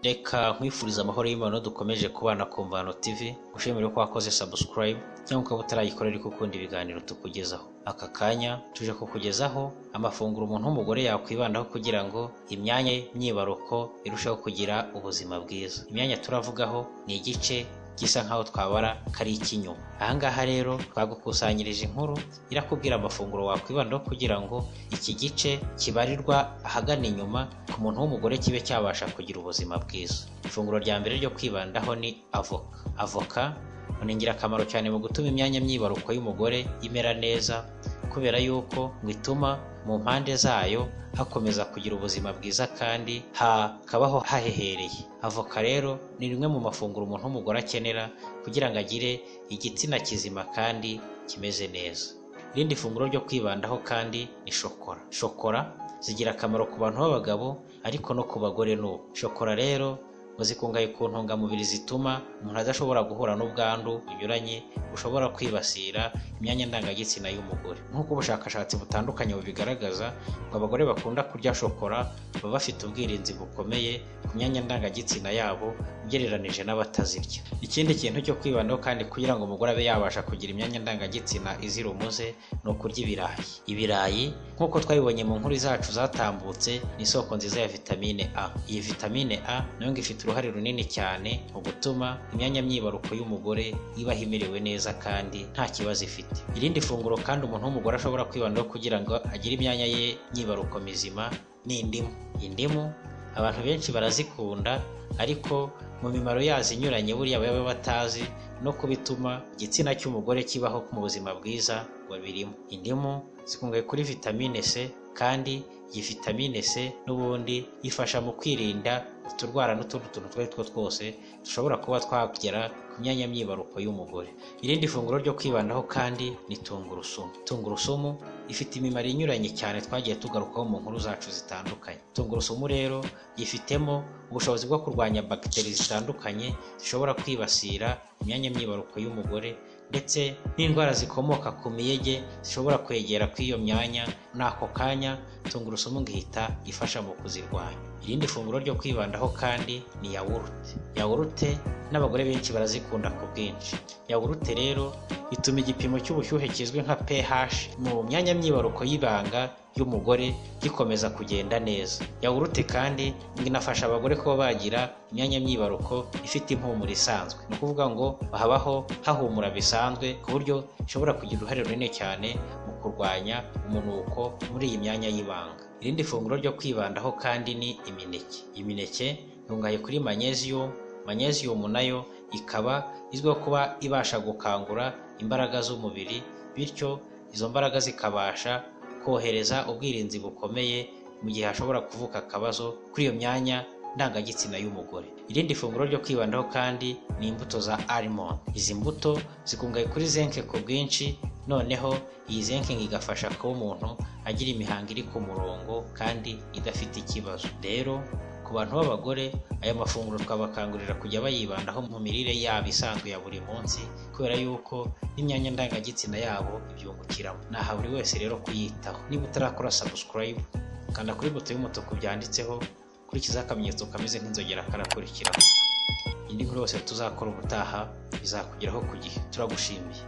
Reka nkwifurize amahoro y'imana dukomeje kubana ku Mvano TV ngushimire ko wakoze subscribe cyangwa ukaba utarayikora ariko ukunda ibiganiro tukugezaho aka kanya tuje kukugezaho amafunguro umuntu w'umugore yakwibandaho kugira ngo imyanya myibaruko irusheho kugira ubuzima bwiza imyanya turavugaho ni igice gisa nk'aho twabara kari icy'inyuma aha ngaha rero twagukusanyirije inkuru irakubwira amafunguro wakwibandaho kugira ngo iki gice kibarirwa ahagana inyuma ku muntu w'umugore kibe cyabasha kugira ubuzima bwiza ifunguro rya mbere ryo kwibandaho ni avoka avoka ni ingirakamaro cyane mu gutuma imyanya myibaruko y'umugore imera neza kubera yuko ngo ituma mu mpande zayo hakomeza kugira ubuzima bwiza kandi hakabaho hahehereye avoka rero ni rimwe mu mafunguro umuntu w'umugore akenera kugira ngo agire igitsina kizima kandi kimeze neza irindi funguro ryo kwibandaho kandi ni shokora shokora zigira akamaro ku bantu b'abagabo ariko no ku bagore n'ubu shokora rero ngo zikungahaye ku ntungamubiri zituma umuntu adashobora guhura n'ubwandu bunyuranye bushobora kwibasira imyanya ndangagitsina y'umugore nk'uko ubushakashatsi butandukanye bubigaragaza ngo abagore bakunda kurya shokora baba bafite ubwirinzi bukomeye ku myanya ndangagitsina yabo ugereranije n'abatazirya ikindi kintu cyo kwibandaho kandi kugira ngo umugore abe yabasha kugira imyanya ndangagitsina izira umuze ni ukurya ibirayi ibirayi nk'uko twabibonye mu nkuru zacu zatambutse ni isoko nziza ya vitamine a iyi vitamine a nayo ngo ifite uruhare runini cyane mu gutuma imyanya myibaruko y'umugore ibaho imerewe neza kandi nta kibazo ifite irindi funguro kandi umuntu w'umugore ashobora kwibandaho kugira ngo agire imyanya ye myibaruko mizima ni indimu indimu abantu benshi barazikunda ariko mu mimaro yazo inyuranye buriya baba batazi no kubituma igitsina cy'umugore kibaho mu buzima bwiza babirimo indimu zikungahaye kuri vitamine c kandi iyi vitamine c n'ubundi ifasha mu kwirinda uturwara n'utundi tuntu utwo ari two twose dushobora kuba twagera ku myanya myibaruko y'umugore irindi funguro ryo kwibandaho kandi ni tungurusumu tungurusumu ifite imimaro inyuranye cyane twagiye tugarukaho mu nkuru zacu zitandukanye tungurusumu rero yifitemo ubushobozi bwo kurwanya bagiteri zitandukanye zishobora kwibasira imyanya myibaruko y'umugore ndetse n'indwara zikomoka ku miyege zishobora kwegera kw'iyo myanya n'ako kanya tungurusumu ngihita ifasha mu kuzirwanya irindi funguro ryo kwibandaho kandi ni yawurute yawurute n'abagore benshi barazikunda ku bwinshi yawurute rero ituma igipimo cy'ubushyuhe kizwi nka ph mu myanya myibaruko y'ibanga y'umugore gikomeza kugenda neza yawurute kandi ngo inafasha abagore kuba bagira imyanya myibaruko ifite impumuro isanzwe ni ukuvuga ngo habaho hahumura bisanzwe ku buryo ishobora kugira uruhare runini cyane mu kurwanya umunuko muri iyi myanya y'ibanga irindi funguro ryo kwibandaho kandi ni imineke imineke yungahaye kuri magnesium magnesium nayo ikaba izwiho kuba ibasha gukangura imbaraga z'umubiri bityo izo mbaraga zikabasha kohereza ubwirinzi bukomeye mu gihe hashobora kuvuka akabazo kuri iyo myanya ndangagitsina y'umugore irindi funguro ryo kwibandaho kandi ni imbuto za almond izi mbuto zikungahaye kuri zinke ku bwinshi noneho iyi zinke igafasha kuba umuntu agira imihango iri ku murongo kandi idafite ikibazo rero ku bantu b'abagore aya mafunguro twabakangurira kujya bayibandaho mu mirire yabo isanzwe ya buri munsi kubera yuko n'imyanya ndangagitsina yabo ibyungukiramo naha buri wese rero kuyitaho niba utarakora subscribe kanda kuri buto y'umutuku byanditseho kurikizaho akamenyetso kameze nk'inzogera karakurikiraho indi nkuru yose tuzakora ubutaha izakugeraho ku gihe turagushimiye